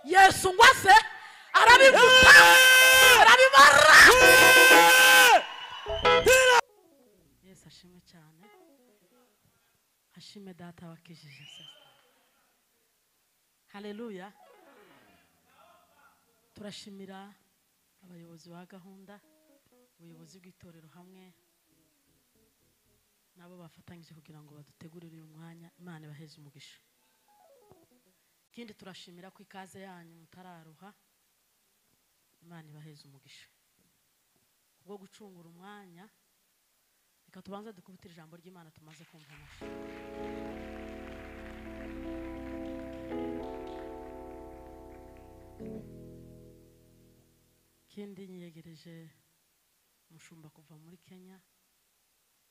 yesu ngo ase arabivuta arabibara yesu ashimwe cyane ashime data wakijije sasa haleluya turashimira abayobozi ba gahunda ubuyobozi bw'itorero hamwe nabo bafatanyije kugira ngo badutegurire uyu mwanya imana ibaheze umugisha ikindi turashimira ku ikaze yanyu mutararuha imana ibaheze umugisha kubwo gucungura umwanya reka tubanze dukubitire ijambo ry'imana tumaze kumva amashusho ikindi nyiyegereje umushumba kuva muri kenya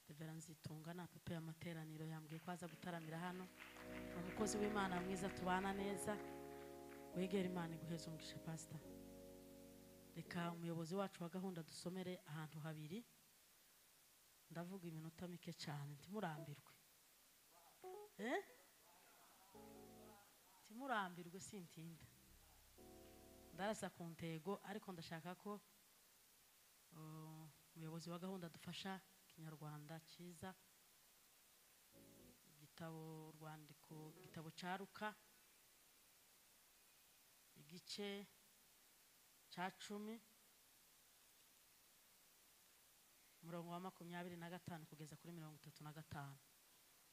revera nzitunga ni apepe y'amateraniro yambwiye ko aza gutaramira hano ni umukozi w'imana mwiza tubana neza wegera imana iguheze umugisha pasita reka umuyobozi wacu wa gahunda dusomere ahantu habiri ndavuga iminota mike cyane ntimurambirwe Eh? ntimurambirwe sintinda ndarasa ku ntego ariko ndashaka ko uh, umuyobozi wa gahunda dufasha ikinyarwanda cyiza igitabo urwandiko igitabo caruka igice cya cumi umurongo wa makumyabiri na gatanu kugeza kuri mirongo itatu na gatanu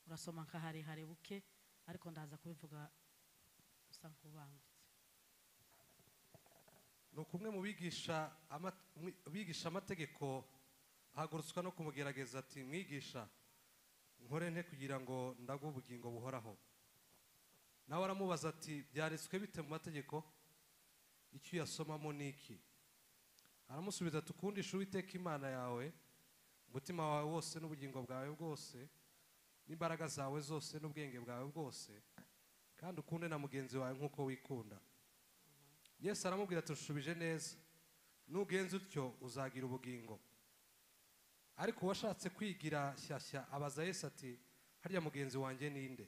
urasoma nka harehare buke ariko ndaza kubivuga usa nk'ubangutse ni ukumwe mu bigisha ama- mwi- bigisha amategeko ahagurutswa no kumugerageza ati mwigisha nkore nte kugira ngo ndago ubugingo buhoraho nawe aramubaza ati byanditswe bite mu mategeko icyo uyasomamo ni iki aramusubiza ati ukundisha uwiteka imana yawe umutima wawe wose n'ubugingo bwawe bwose n'imbaraga zawe zose n'ubwenge bwawe bwose kandi ukunde na mugenzi wawe nk'uko wikunda yesu aramubwira ati ushubije neza nugenza utyo uzagira ubugingo ariko uwashatse kwigira shyashya abaza yesu ati harya mugenzi wanjye ninde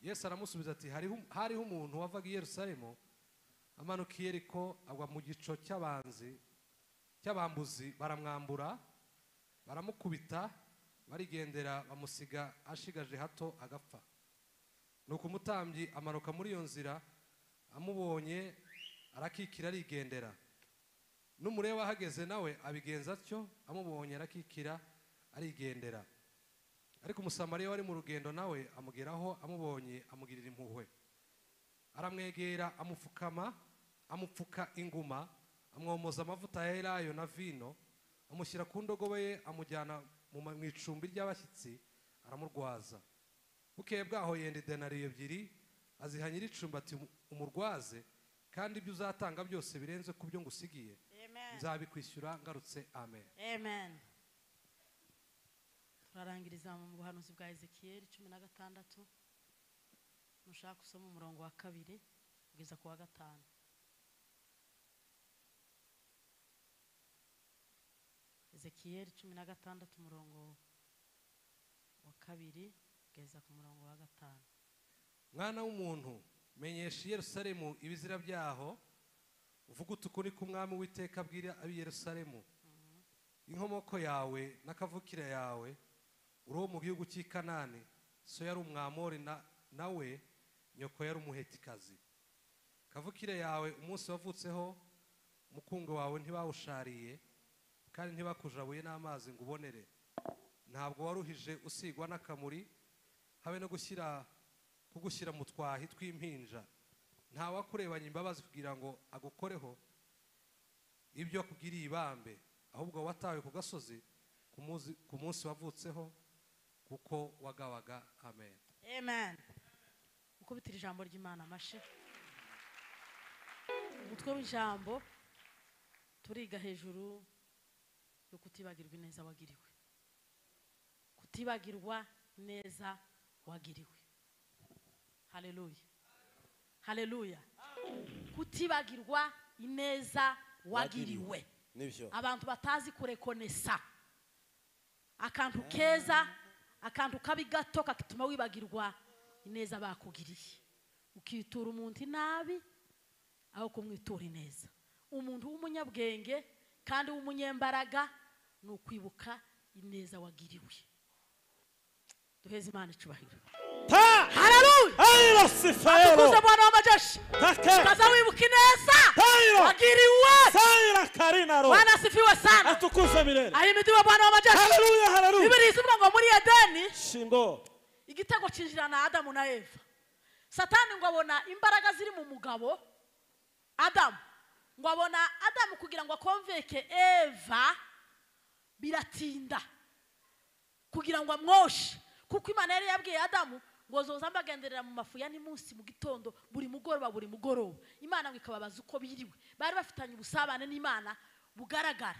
yesu aramusubiza ati hariho hariho umuntu wavaga i yerusalemu amanuka i yeriko agwa mu gico cy'abanzi cy'abambuzi baramwambura baramukubita barigendera bamusiga ashigaje hato agapfa nuko umutambyi amanuka muri iyo nzira amubonye arakikira arigendera n'umureba ahageze nawe abigenza atyo amubonye arakikira arigendera ariko umusamariya wari mu rugendo nawe amugeraho amubonye amugirira impuhwe aramwegera amupfukama amupfuka inguma amwomoza amavuta ya elayo na vino amushyira ku ndogobe ye amujyana mu ma- mu icumbi ry'abashyitsi aramurwaza bukeye bwaho yenda idenariyo ebyiri aziha nyir'icumbi ati umurwaze kandi ibyo uzatanga byose birenze ku byo ngusigiye amen nzabikwishyura ngarutse amen amen turarangiriza mu buhanuzi bwa ezekiyeli cumi na gatandatu nushaka usoma umurongo wa kabiri kugeza ku wa gatanu ezekiyeli cumi na gatandatu umurongo wa kabiri kugeza ku murongo wa gatanu mwana w'umuntu menyesha i yerusalemu ibizira byaho uvuge utukuri k'umwami w'iteka abwira ab'i yerusalemu inkomoko yawe n'akavukire yawe uri uwo mu gihugu cy'i kanani so yari umwamori na- nawe nyoko yari umuhetikazi kavukire yawe umunsi wavutseho umukungo wawe ntibawushariye kandi ntibakujabuye n'amazi ngo ubonere ntabwo waruhije usigwa n'akamuri habe no gushyira kugushyira mu twahi tw'impinja ntawakurebanye imbabazi kugira ngo agukoreho ibyo akugiriye ibambe ahubwo watawe ku gasozi ku muzi- ku munsi wavutseho kuko wagawaga amen amen gukubitira ijambo ry'imana amashyi umutwe w'ijambo turiga hejuru yo kutibagirwa neza wagiriwe kutibagirwa neza wagiriwe haleluya haleluya kutibagirwa ineza wagiriwe nibyo abantu batazi kurekonesa akantu keza akantu kabi gato katuma wibagirwa ineza bakugiriye ukitura umuntu inabi aho kumwitura ineza umuntu w'umunyabwenge kandi w'umunyembaraga ni ukwibuka ineza wagiriwe duheze imana icubahiro Ta! hararuye Ailo Sifaelo! tukuze bwana w'amajeshi Take! kaza wibuka ineza Tairo! wagiriwe Saira Karinaro! bwana asifiwe sana Atukuze milele! ahimidiwe bwana w'amajeshi Haleluya, haleluya! bibiri izina ngo muri edeni Shingo! igitego cyinjirana adamu na eva satani ngo abona imbaraga ziri mu mugabo adamu ngo abona adamu kugira ngo akomveke eva biratinda kugira ngo amwoshe kuko imana yari yabwiye adamu ngo zoza mbagenderera mu mafu ya ni munsi mu gitondo buri mugoroba buri mugoroba imana ngo ikababaza uko biriwe bari bafitanye ubusabane n'imana bugaragara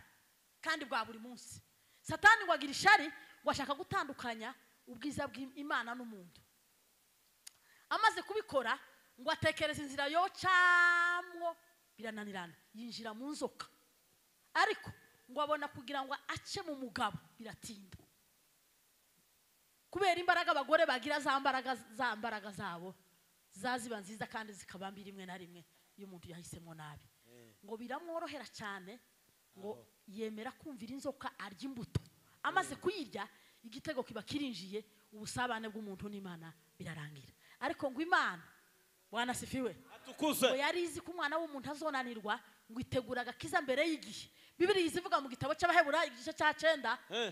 kandi bwa buri munsi satani ngo agira ishari ngo ashaka gutandukanya ubwiza bw'imana n'umuntu amaze kubikora ngo atekereza inzira yocamwo birananirana yinjira mu nzoka ariko ngo abona kugira ngo ace mu mugabo biratinda kubera imbaraga abagore bagira za mbaraga za mbaraga zabo zaziba nziza kandi zikaba mbi rimwe na rimwe iyo umuntu yahisemo nabi ngo biramworohera cyane ngo yemera kumvira inzoka arya imbuto amaze kuyirya igitego kiba kirinjiye ubusabane bw'umuntu n'imana birarangira ariko ngo imana bwana sifiwe ngo Atukuze! yari izi ko umwana w'umuntu azonanirwa ngo itegura agakiza mbere y'igihe bibiri izivuga mu gitabo cy'abahebura igice cya cyenda Eh,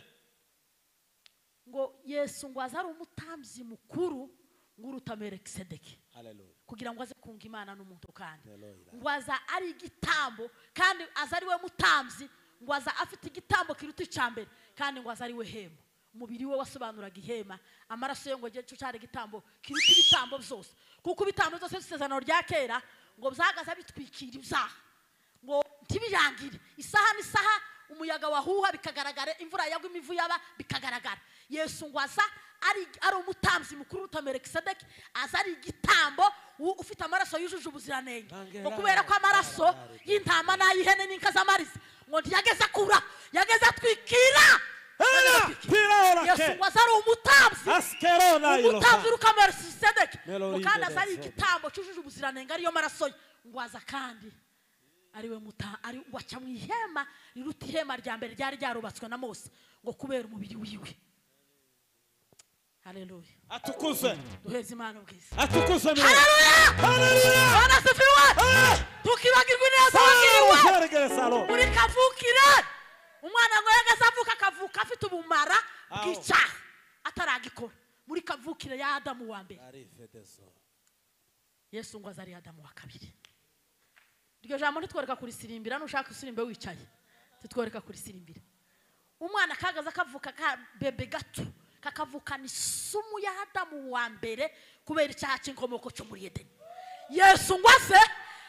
ngo yesu ngo aze ari umutambyi mukuru ngo uruta melekisedeki Haleluya! kugira ngo aze kunga imana n'umuntu kandi Haleluya. ngo aza ari igitambo kandi aza ari we mutambyi ngo aza afite igitambo kiruta icya mbere kandi ngo aza ari we hema umubiri we wasobanuraga ihema amaraso ye ngo igihe cyo cyari igitambo kiruta ibitambo byose kuko ibitambo byose by'isezerano rya kera ngo byahagaze bitwikira ibyaha ngo ntibirangire isaha n'isaha umuyaga wahuha bikagaragara imvura yagwa imivu yaba bikagaragara yesu ngo aza ari ari umutambyi mukuru uruta melekisedeki aza ari igitambo u- ufite amaraso yujuje ubuziranenge ngo kubera ko amaraso y'intama n'ay'ihene n'inka z'amariza ngo ntiyageze akura yageze atwikira Yageze Ela! atwikira. yesu ngo Piraorake! aza ari umutambyi Askerona iloka! umutambyi uruka melekisedeki Melody ngo kandi aza ari Dance. igitambo cyujuje ubuziranenge ariyo maraso ye ngo aza kandi ariwe muta ari waca mu ihema riruta ihema rya mbere ryari ryarubatswe na mose ngo kubera umubiri wiwe haleluya Atukuze! duheze imana ubwiza Atukuze milele! haleluya Haleluya! bana sifiwe Eh! tukibagirwa ineza Saira wagiriwe Karinaro! muri kavukire umwana ngo yageze avuka akavuka afite ubumara Aho. bw'icyaha ataragikora muri kavukire ya adamu wa mbere Arivedezo. yesu ngo aze ari adamu wa kabiri iryo jambo ntitwereka kurisirimbira nushaka usirimbe wicaye titwereka kurisirimbira umwana kagaze akavuka ka bebe gato kakavukana isumu ya adamu wa mbere kubera icyaha cy'inkomoko cyo muri edeni yesu ngo aze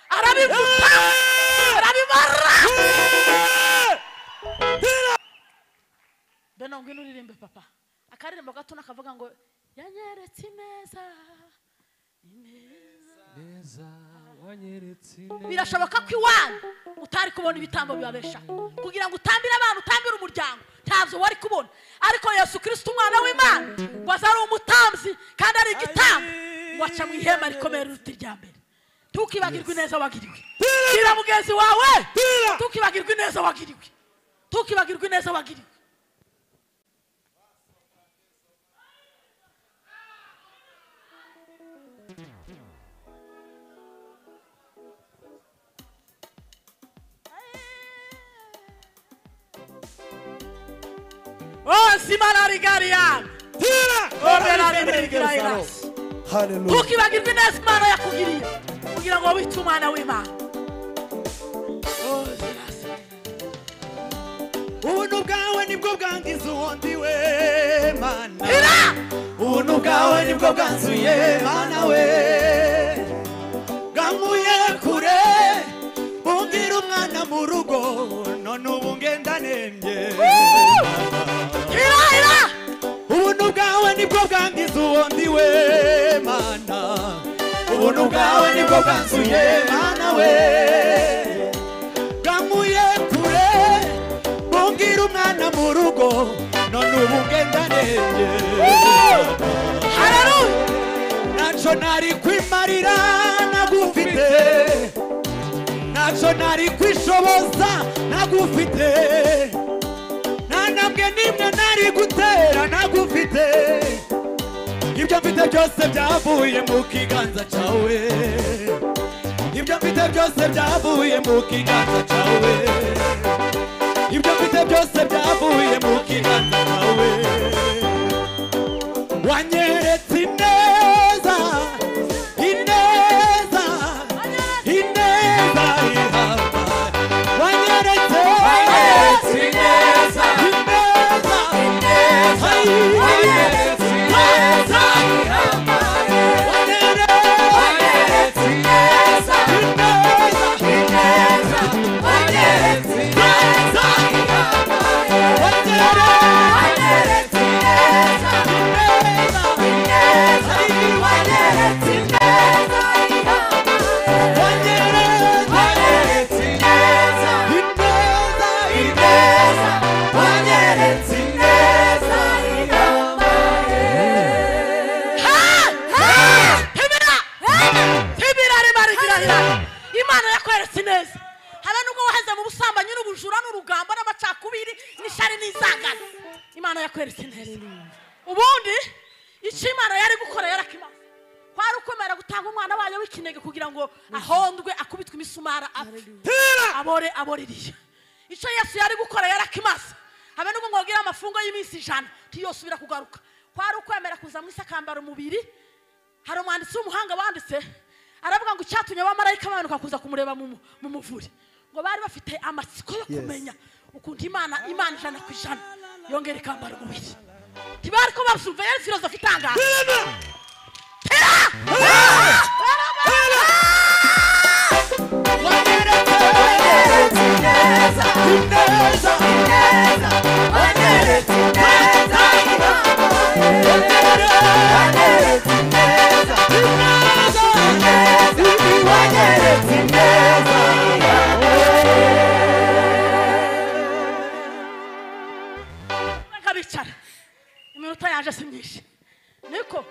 arabivuta arabibara beno ngwino uririmbe papa akaririmbo gato nakavuga ngo yanyeretse ineza ineza neza wanyeretse ineza birashoboka ko iwanyu utari kubona ibitambo bibabesha kugira ngo utambire abantu utambire umuryango ntabyo wari kubona ariko yesu kirisita umwana w'imana ngo aze ari umutambyi kandi ari igitambo ngo aca mu ihema rikomeye riruta irya mbere ntukibagirwe ineza wagiriwe bwira mugenzi wawe Bwira. ntukibagirwe ineza wagiriwe ntukibagirwe ineza wagiriwe ozi mararigari yanyu Haleluya. ntukibagirwe ineza imana yakugiriye kugira ngo wite umwana w'imana ubuntu bwawe nibwo bwangiza uwundi we mana hira ubuntu bwawe nibwo bwanzuye mana we bwankuye kure bumbwira umwana mu rugo none ubu ngenda nemye hira hira ubuntu bwawe nibwo bwangiza uwundi we mana ubuntu bwawe nibwo bwanzuye mana we bwankuye kure bumbwira umwana mu rugo none ubu ngenda nemye hararuye ntacyo nari kwimarira nagufite ntacyo nari kwishoboza nagufite nta ntambwe n'imwe nari gutera nagufite ibyo mfite byose byavuye mu kiganza cyawe ibyo mfite byose byavuye mu kiganza cyawe ibyo mfite byose byavuye mu kiganza cyawe wanyeretse ineza ineza ineza ihama wanyeretse Wanyeretse ineza, ineza ineza. Wanyeretse ineza ihama. Wanyeretse ineza, ineza. Wanyeretse ineza ihama. Wanyeretse ineza, ineza. Wanyeretse ineza ihama. Wanyeretse ineza, ineza. Wanyeretse ineza ihama. Tibira! Tibira ribarigirahira imana yakweretse ineza habe nubwo waheze mu busambanyi n'ubujura n'urugamba n'amacakubiri n'ishari n'inzangano imana yakweretse ineza ubundi icyo imana yari gukora yarakimaze kwari ukwemera gutanga umwana wayo w'ikinege kugira ngo ahondwe akubitwe imisumara apfe abore aboririye icyo yesu yari gukora yarakimaze habe nubwo mwogira amafungo y'iminsi ijana ntiyosubira kugaruka kwari ukwemera kuza mu isi akambara umubiri hari umwanditsi w'umuhanga wanditse aravuga ngo icyatumye abamarayika bamanuka kuza kumureba mu mu- mu muvure ngo bari bafite amatsiko yo kumenya ukuntu imana imana ijana ku ijana yongera ikambara umubiri ntibari ko babusuve yari filozofi itangaza Wanyeretse ineza, ineza. Wanyeretse ineza ihama. Wanyeretse ineza, ineza. Wanyeretse ineza ihama. reka bicara iminota yaje si myinshi niko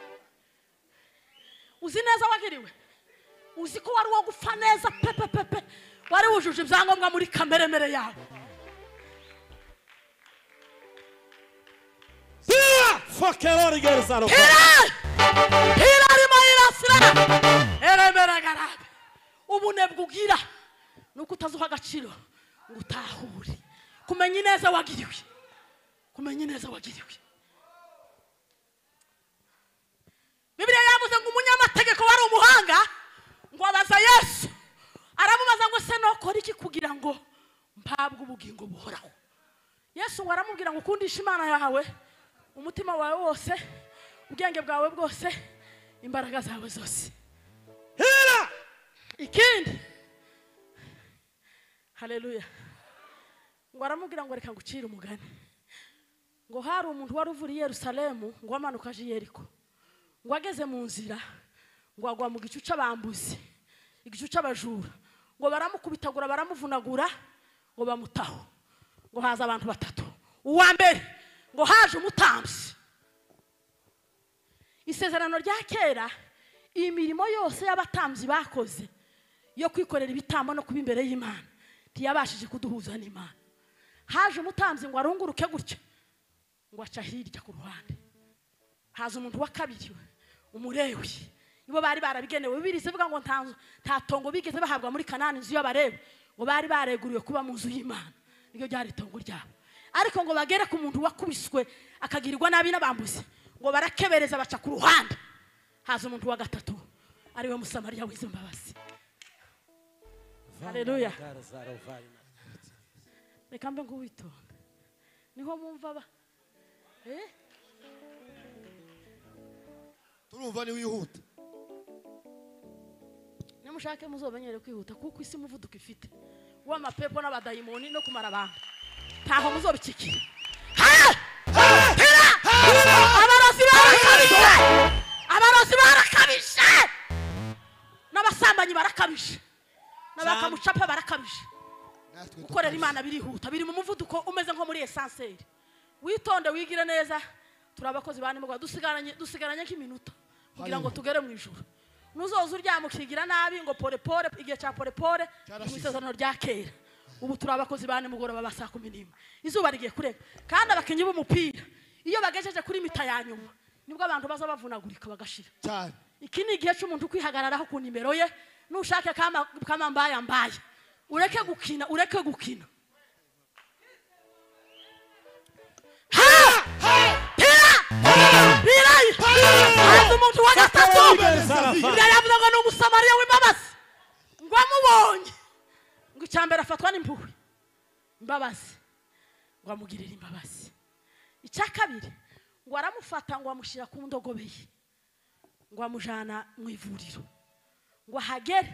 uzi neza wagiriwe uzi ko wari uwo gupfa neza pepepepe wari wujuje ibyangombwa muri kameremere yawe Fuck out of here, son of a- Hilal! Hilal imayirasira! Eremera garabe. Ubunebwe ugira nuko utazuha agaciro ngo utahure. Kumenya ineza wagiriwe. Kumenya ineza wagiriwe. Bibiliya yavuze ngo umunyamategeko wari umuhanga ngo abaza Yesu. Aramubaza ngo se nokora iki kugira ngo mpabwe ubugingo buhoraho. yesu ngo aramubwira ngo ukundishe imana yawe umutima wawe wose ubwenge bwawe bwose imbaraga zawe zose ikindi hareruya ngo aramubwira ngo reka ngucire umugani ngo hari umuntu wari uvura i yerusalemu ngo amanuka aje i yeriko ngo ageze mu nzira ngo agwa mu gicu cy'abambuzi igicu cy'abajura ngo baramukubitagura baramuvunagura ngo bamutaho ngo haza abantu batatu uwa mbere ngo haje umutambyi isezerano rya kera imirimo yose y'abatambyi bakoze yo kwikorera ibitambo no kuba imbere y'imana ntiyabashije kuduhuza n'imana haje umutambyi ngo arunguruke gutya ngo aca hirya ku ruhande haza umuntu wa kabiri we, umulewi nibo bari barabigenewe bibiri zivuga ngo nta nzu- nta tongo bigeze bahabwa muri kanani inzu y'abarewe ngo bari bareguriwe kuba mu nzu y'imana niryo ryari itongo ryabo ariko ngo bagere ku muntu wakubiswe akagirirwa nabi n'abambuzi ngo barakebereza baca ku ruhande haza umuntu wa gatatu ariwe musamariya wize imbabazi haleluya reka mbe ngo witonde niho mwumva ba eh? turumva ni wihuta nimushake muzobanyere kwihuta kuko isi umuvuduko ifite w'amapepo n'abadayimoni no kumara abantu ntaho muzobicikira Ha! Ha! Hira! abarozi barakabije abarozi barakabije n'abasambanyi barakabije n'abakamucapa barakabije natwe gukorera imana birihuta biri mu muvuduko umeze nko muri esanseri witonde wigire neza turi abakozi ba nimugoroba dusigaranye dusigaranye nk'iminota kugira ngo tugere mu ijoro ntuzoze uryama ukigira nabi ngo pole pole igihe cya pole pole Cyarashize. mu isezerano rya kera ubu turi abakozi ba nimugoroba ba saa kumi n'imwe izuba rigiye kurega kandi abakinnyi b'umupira iyo bagejeje kuri mita ya nyuma nibwo abantu baza bavunagurika bagashira cyane iki ni igihe cy'umuntu kwihagararaho ku nimero ye nushake kama kama mbaya mbaya ureke gukina ureke gukina haza umuntu wa gatatu ibyo yavuze ngo ni umusamariya w'imbabazi ngo amubonye ngo icya mbere afatwa n'impuhwe imbabazi ngo amugirire imbabazi icya kabiri ngo aramufata ngo amushyira ku ndogobe ye ngo amujyana mu ivuriro ngo ahagere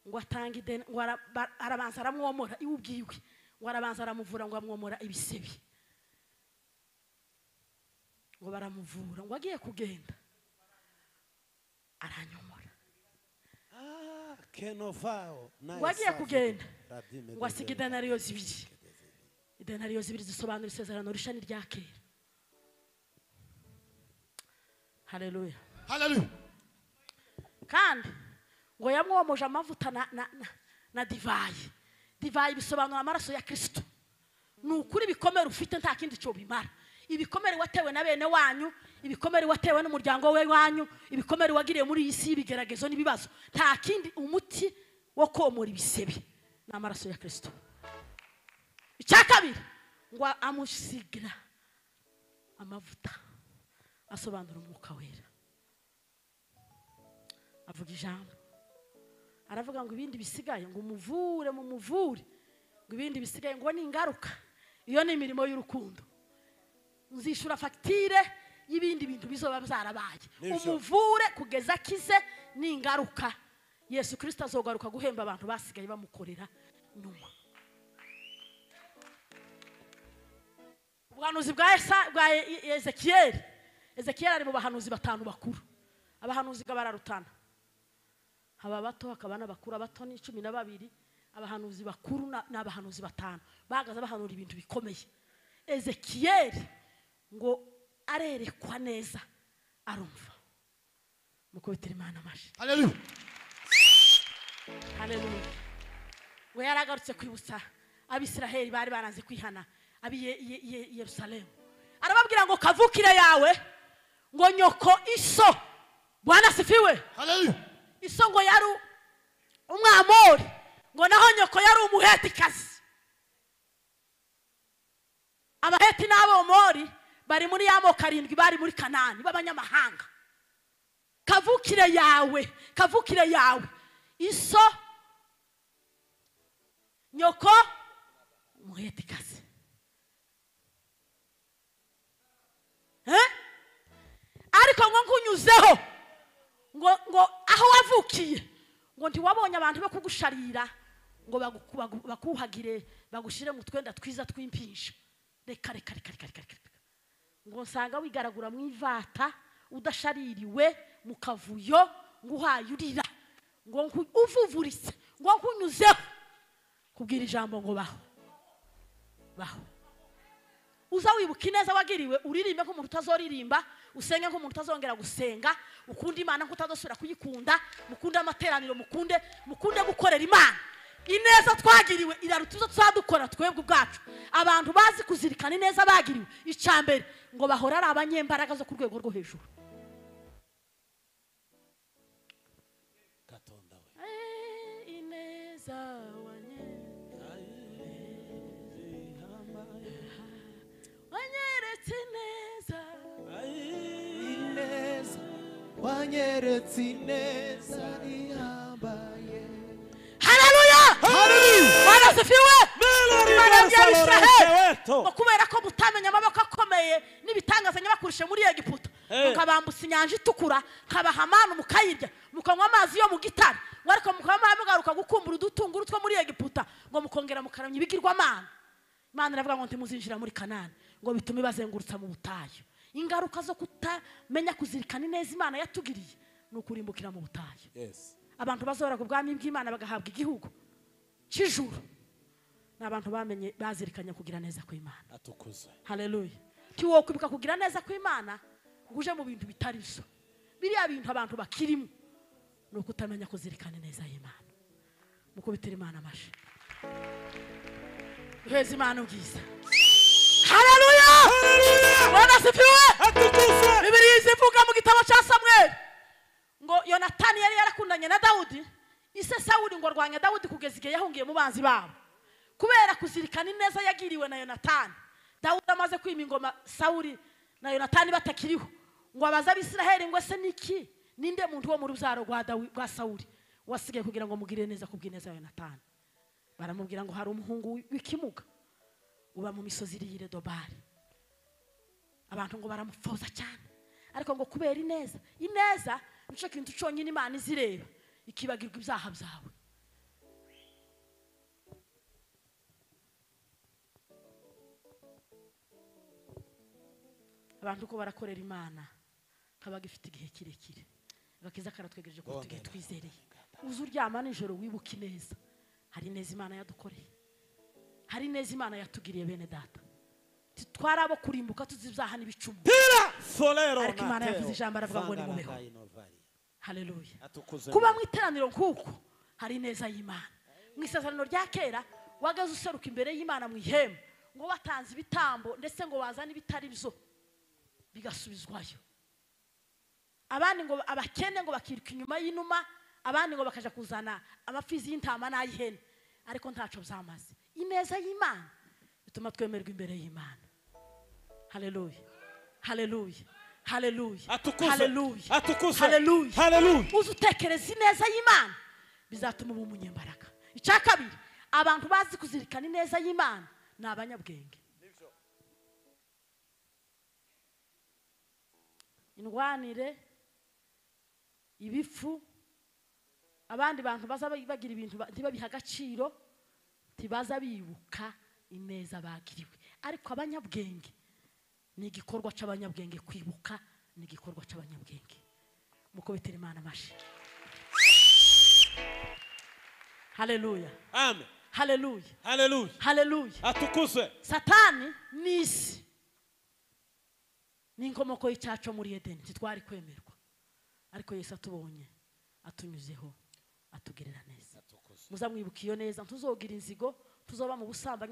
ngo atanga ideni ngo ara- ba- arabanza aramwomora iwe ubwiwe ngo arabanza aramuvura ngo amwomora ibisebe ngo baramuvura ngo agiye kugenda aranyomora kenofao naye ngo agiye safi. kugenda Radime ngo asiga Dezemba. idenariyo zibiri idenariyo zibiri zisobanura isezerano risha n'irya kera hareruya haleluya kandi ngo yamwomoje amavuta na, na, na, na divayi divayi bisobanura amaraso ya kristo ni ukuri ibikomere ufite nta kindi cyo bimara ibikomere watewe na bene wanyu ibikomere watewe n'umuryango we wanyu ibikomere wagiriye muri iyi si y'ibigeragezo n'ibibazo nta kindi umuti wo komora ibisebe ni amaraso ya kristo icya kabiri ngo amusigira amavuta asobanura umwuka wera avuga ijambo aravuga ngo ibindi bisigaye ngo umuvure mu muvure ngo ibindi bisigaye ngo ni ingaruka iyo ni imirimo y'urukundo nzishyura fagitire y'ibindi bintu bizoba byarabaye N'ibyo. umuvure kugeza akize ni ingaruka yesu kirisita azogaruka guhemba abantu basigaye bamukorera nyuma ubuhanuzi bwa Esa- bwa E- E- ezekiyeli ezekiyeli ari mu bahanuzi batanu bakuru abahanuzi bw'abararutana haba abato hakaba n'abakuru abato ni cumi na babiri abahanuzi bakuru na- ni abahanuzi batanu bahagaze bahanura ibintu bikomeye ezekiyeli ngo arerekwa neza arumva mukubitira imana amashyi haleluya haleluya we yari agarutse kwibutsa abisiraheli bari baranze kwihana abi Ye- Ye- Ye- yerusalemu arababwira ngo kavukire yawe ngo nyoko iso bwana sifiwe haleluya iso ngo yari umwamori ngo naho nyoko yari umuhetikazi abaheti n'abomori bari muri ya moko arindwi bari muri kanani b'abanyamahanga kavukire yawe kavukire yawe iso nyoko umuhetikazi Eh? ariko ngo ngunyuzeho ngo ngo aho wavukiye ngo ntiwabonye abantu bo kugusharira ngo bagu- bagu- bakuhagire bagushyire mu twenda twiza tw'impinja reka reka reka reka reka reka reka. ngo nsanga wigaragura mu ivata udashaririwe mu kavuyo ngo uhaye urira ngo nku- uvuvurise ngo nkunyuzeho kubwira ijambo ngo baho baho uza wibuka ineza wagiriwe uririmbe nk'umuntu utazoririmba usenge nk'umuntu utazongera gusenga ukunde imana nk'utazosubira kuyikunda mukunde amateraniro mukunde mukunde gukorera imana ineza twagiriwe iraruta izo tuzadukora twebwe ubwacu abantu bazi kuzirikana ineza bagiriwe icya mbere ngo bahore ari abanyembaraga zo ku rwego rwo hejuru Katonda we. Eh, ineza wanye- wanyeretse ineza ineza wanyeretse ineza rihambaye haleluya mana zifiwe imana Melody ya Nelson israheli Lorenzo ngo Weto. kubera ko mutamenya amaboko akomeye n'ibitangaza nyabakurushe muri egiputa Eh. mukabambutsa inyanja itukura kabaha amana mukayirya mukanywa amazi yo mu gitare ngo ariko mukaba mugaruka gukumbura udutunguru two muri egiputa ngo mukongera mukaramya ibigirwamana imana iravuga ngo ntimuzinjira muri kanani ngo bitume ibazengurutsa mu butayu ingaruka zo kutamenya kuzirikana ineza imana yatugiriye ni ukurimbukira mu butayu Yes. abantu bazora ku bwami bw'imana bagahabwa igihugu cy'ijuru ni abantu bamenye bazirikanye kugira neza kw'imana atukuzwe haleluya ntiwokwibuka kugira neza kw'imana ngo uje mu bintu bitari byo biriya bintu abantu bakirimo ni uko utamenya kuzirikana ineza y'imana mukubitire imana amashyi duheze imana ubwiza haleluya bwana sifiwe bibiri zivuga mu gitabo cya samweli ngo yonatani yari yarakundanye na dawudi ise sawuli ngo arwanya dawudi kugeza igihe yahungiye mu banzi babo kubera kuzirikana ineza yagiriwe na yonatani dawudi amaze kwima ingoma sawuli na yonatani batakiriho ngo abaze abisiraheli ngo ese niki ninde muntu wo mu rubyaro rwa Dawi- rwa sawuli wasigaye kugira ngo mugirire neza ku bw'ineza ya yonatani baramubwira ngo hari umuhungu wi- w'ikimuga uba mu misozi iriho iredobari abantu ngo baramupfoza cyane ariko ngo kubera ineza ineza nicyo kintu cyonyine imana izireba ikibagirwa ibyaha byawe abantu uko barakorera imana kaba gifite igihe kirekire agakiza karatwegereje kuko igihe twizereye uze uryama nijoro wibuke ineza hari ineza imana yadukoreye hari ineza imana yatugiriye bene data titwari abo kurimbuka tuzi ibyaha n'ibicumuro Tira solero Ariko Imana nateo. yavuze ijambo aravuga ngo Sangara nimubeho. ngai novali. haleluya Atukuze kuba Mungu. mu iteraniro nk'uko hari ineza y'imana mu isezerano rya kera wagaze useruka imbere y'imana mu ihema ngo watanze ibitambo ndetse ngo wazane ibitari byo bigasubizwayo abandi ngo abakene ngo bakiruka inyuma y'inuma abandi ngo bakaja kuzana amapfizi y'intama n'ay'ihene ariko ntaco byamaze ineza y'imana bituma twemerwa imbere y'imana haleluya haleluya haleluya Atukuzwe. haleluya Atukuzwe. haleluya Haleluya. uze utekereza ineza y'imana bizatuma uba umunyembaraga icya kabiri abantu bazi kuzirikana ineza y'imana ni abanyabwenge indwanire ibifu abandi bantu baza bagira ibintu ba- ntibabihe agaciro ntibaza bibuka ineza bagiriwe ariko abanyabwenge ni igikorwa cy'abanyabwenge kwibuka ni igikorwa cy'abanyabwenge mukubitire imana amashyi haleluya Amen. haleluya Haleluya. haleluya Atukuzwe. satani ni isi ni inkomoko y'icyaco muri edeni ntitwari kwemerwa ariko yesu atubonye atunyuzeho atugirira neza muzamwibuka iyo neza ntuzogira inzigo tuzoba mu busambanyi